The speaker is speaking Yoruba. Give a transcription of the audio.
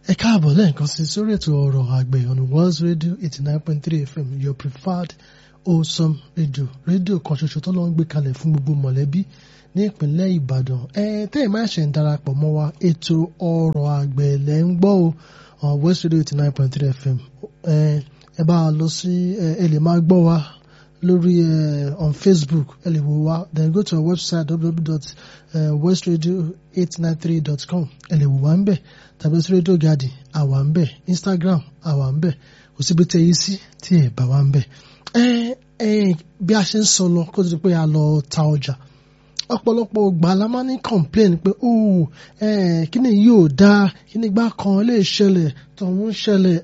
ẹ káàbọ̀ lẹ́ẹ̀kan sí sórí ètò ọ̀rọ̀ àgbẹ̀ on World Radio eighty nine point three FM your preferred wholesome radio rédíò kan ṣoṣo tó lọ ń gbé kalẹ̀ fún gbogbo mọ̀lẹ́bí ní ìpínlẹ̀ Ìbàdàn ẹ tẹ́ ẹ̀ máa ṣe ń darapọ̀ mọ́ wa ètò ọ̀rọ̀ àgbẹ̀ lẹ́ ń gbọ́ o on West Radio eighty nine point three FM ẹ ẹ bá a lọ sí ẹ lè máa gbọ́ wa lórí ẹ on Facebook ẹ lè wò wá then go to our website www.westradio893.com ẹ lè wò wá ń bẹ̀ tàbí sí Radio Garden àwa ń bẹ̀ Instagram àwa ń bẹ̀ kò síbi tẹ yí sí tí ẹ bá wa ń bẹ̀ ẹ ẹ bí a ṣe ń sọ lọ kó tó di pé a lọ ta ọjà ọ̀pọ̀lọpọ̀ ògbà la máa ní complain pé oh ẹ kí ni yóò dáa kí ni gbá kan lè ṣẹlẹ̀ tọ̀hún ṣẹlẹ̀